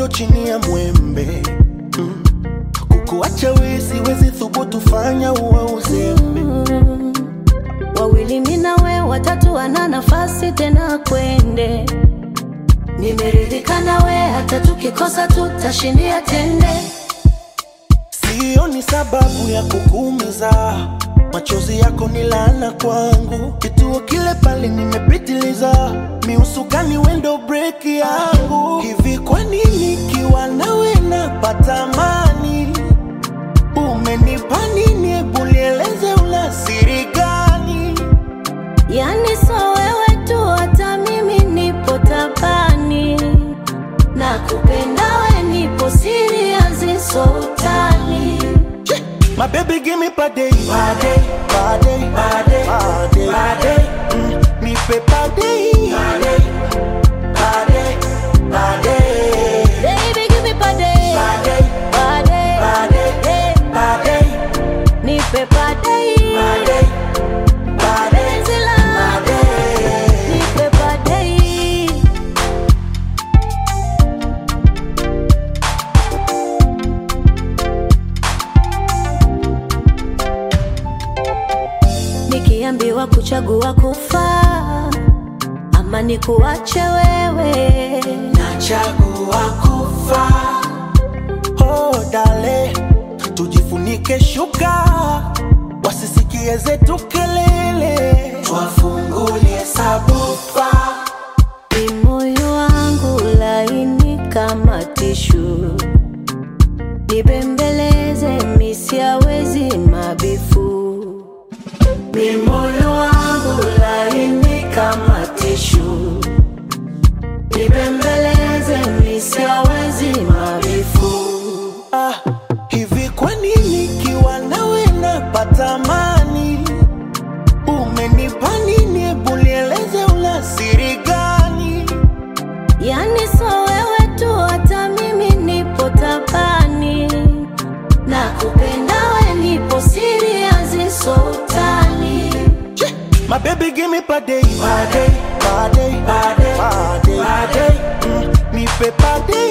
chini ya mwembe mm. kukuacha we siwezi thubutu fanya uwe uzembe Mm. Wawili mimi na we, watatu wana nafasi tena kwende. Nimeridhika na we, hata tukikosa tutashindia tende. Sioni sababu ya kukuumiza, machozi yako ni laana kwangu. Kituo kile pale nimepitiliza, miusukani wendo break yangu. Hivi kwa nini kiwa nawe napata amani? Umenipa nini? Hebu nieleze, una siri gani? Yani so wewe tu, hata mimi nipo tabani. Na kupenda we, nipo serious, so utani. Che, My baby give me pade, pade, pade, pade, pade, pade. Mm, nipe pade, pade, pade, pade. Baby, give me pade, Pade, pade, pade, eh, pade, nipe pade, pade, pade, penzi langu, pade. nipe pade. Nikiambiwa kuchagua kufa ama nikuache wewe, Nachagua kufa. Oh, dale, tujifunike shuka, wasisikie zetu kelele, twafungulie sabufa. ni moyo wangu laini kama tishu, nibembeleze misiawezi mabifu. Ni moyo wangu laini kama tishu, nibembeleze misiawezi mabifu. Ah, hivi kwa nini kiwa nawe napata amani? Umenipa nini? Hebu nieleze, una siri gani? Yani so wewe tu, hata mimi nipo tabani. Na kupenda we, nipo serious, so utani. Che, My baby give me pade, pade, pade, pade, pade, pade. Mm, nipe pade,